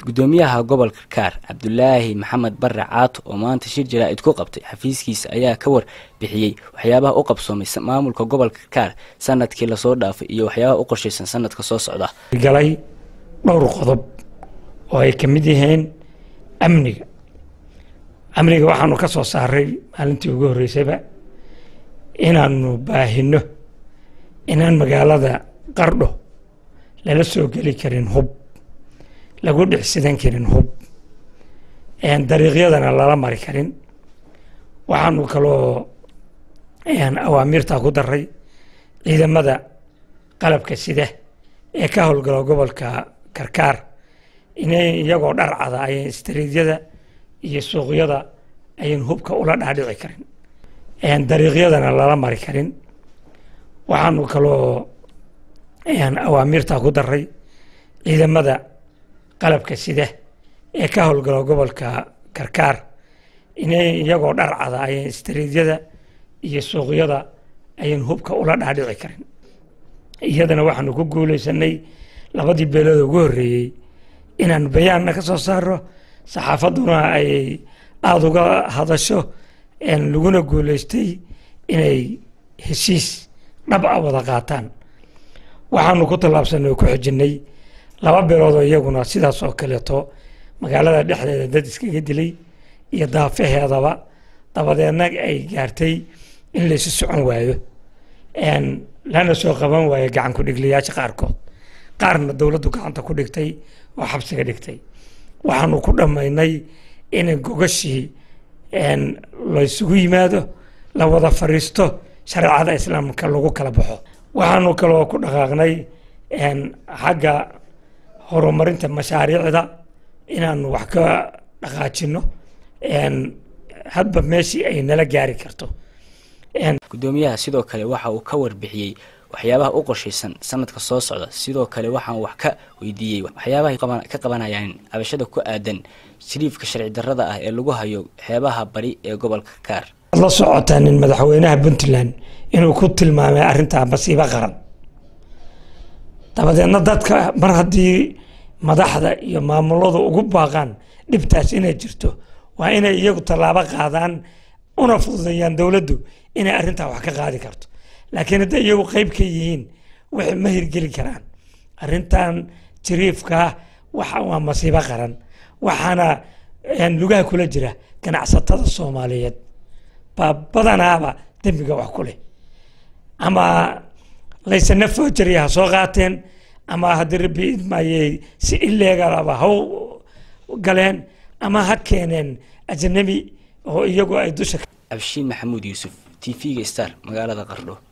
gudoomiyaha gobolka kaar cabdulaahi maxamed bare caato oo maanta shir jaraa'id ku qabtay xafiiskiisa ayaa ka war bixiyey waxyaabaha u qabsoomay maamulka gobolka kaar sanadkii lasoo dhaafay iyo waxyaabaha u qorshaysan sanadka soo socda galay dhowr qodob oo ay ka mid yihiin amniga amniga waxaanu ka soo saaray maalintii ugu horreysayba inaanu baahino inaan magaalada qardho lala soo geli karin hub lagu dhexsidan karin hub dariiqyadana lala mari karin waxaanu kaloo awaamiirtaa ku daray ciidamada qalabka sida ee ka howlgala gobolka karkaar inay iyagoo dharcada ayan istariidyada iyo suuqyada ayan hubka ula dhaadhici karin dariiqyadana lala mari karin waxaanu kaloo awaamiirtaa ku daray ciidamada qalabka sida ee ka howlgala gobolka karkaar inay iyagoo dharcada ayan istariidyada iyo suuqyada ayan hubka ula dhaadhici karin iyadana waxaanu ku guuleysanay labadii beelood ugu horreeyey inaan bayaanna ka soo saaro saxaafadduna ay aada uga hadasho laguna guuleystay inay heshiis dhab a wada qaataan waxaanu ku tallaabsanay oo ku xijinay laba beeloodoo iyaguna sidaas oo kaleeto magaalada dhexdeeda dad iskaga dilay iyo daafaheedaba dabadeedna ay gaartay in laysu socon waayo lana soo qaban waayo gacan ku-dhigliyaasha qaarkood qaarna dowladdu gacanta ku dhigtay oo xabsiga dhigtay waxaanu ku dhammaynay in gogashii laysugu yimaado la wada fariisto shareecada islaamka lagu kala baxo waxaanu kaloo ku dhaqaaqnay xagga horumarinta mashaariicda inaanu wax ka dhaqaajino hadba meeshii ay nala gaari karto gudoomiyaha sidoo kale waxa uu ka warbixiyey waxyaabaha u qorshaysan sanadka soo socda sidoo kale waxaan wax ka weydiiyey waxyaabahay ka qabanayaan cabashada ku aadan shariifka sharci darrada ah ee lagu hayo xeebaha bari ee gobolka kaar la socotaa nin madaxweynaha puntland inuu ku tilmaamay arrintaa masiibo qaran dabadeedna dadka mar haddii madaxda iyo maamuladu ugu baaqaan dhibtaas inay jirto waa inay iyagu tallaabo qaadaan una fududeeyaan dowladdu inay arrintaa wax ka qaadi karto laakiin hadday iyagu qeyb ka yihiin waxay ma hirgeli karaan arrintan jiriifkaa waxa waa masiibo qaran waxaana lugaha kula jira ganacsatada soomaaliyeed baa badanaaba dembiga wax ku leh ama laysana foojariya ha soo qaateen ama haddii rabbi idmayey si ileegalaba ha galeen ama ha keeneen ajnabi oo iyagu ay dusha abshiin maxamuud yuusuf t v-ga star magaalada qardho